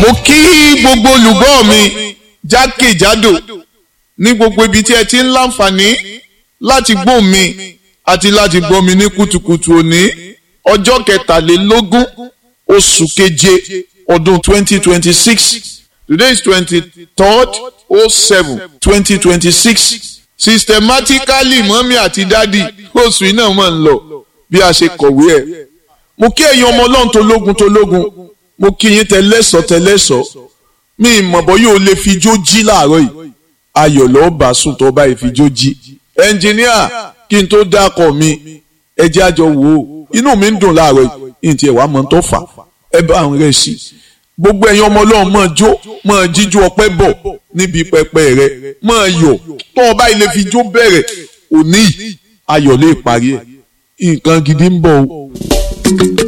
mo kí gbogbo olùgbọ́ mi jákèjádò ní gbogbo ibi tí ẹ ti ń láǹfààní láti gbọ́ mi àti láti gbọ́ mi ní kùtùkùtù òní ọjọ́ kẹtàlélógún oṣù keje ọdún twenty twenty six today is twenty third oh seven twenty twenty six systematically mọ́mí àti dádì oṣù iná mọ̀ ń lọ bí a ṣe kọ̀wé ẹ̀ mo kí ẹ̀yin ọmọ ọlọ́run tó lógun tó lógun mo kí yín tẹlẹ́sọ̀ tẹlẹ́sọ̀ mi ìmọ̀bọ̀ yóò lè fi jó jí láàárọ̀ yìí ayọ̀ lọ́ọ́ bá sùn tó bá ìfijó jí ẹnjìníà kí n tó dákọ̀ mi ẹ jẹ́ àjọ wò ó inú mi ń dùn láàárọ̀ yìí ní tiẹ̀ wá mọ̀ tó fà ẹ bá ń rẹ̀ sí gbogbo ẹ̀yin ọmọ ọlọ́run máa jó máa jíjú ọpẹ́ bọ̀ níbi pẹpẹ rẹ máa yọ̀ tó o bá ilé fi jó bẹ̀rẹ̀ òní ayọ̀ lè parí ẹ̀ nǹkan gidi ń bọ̀ o.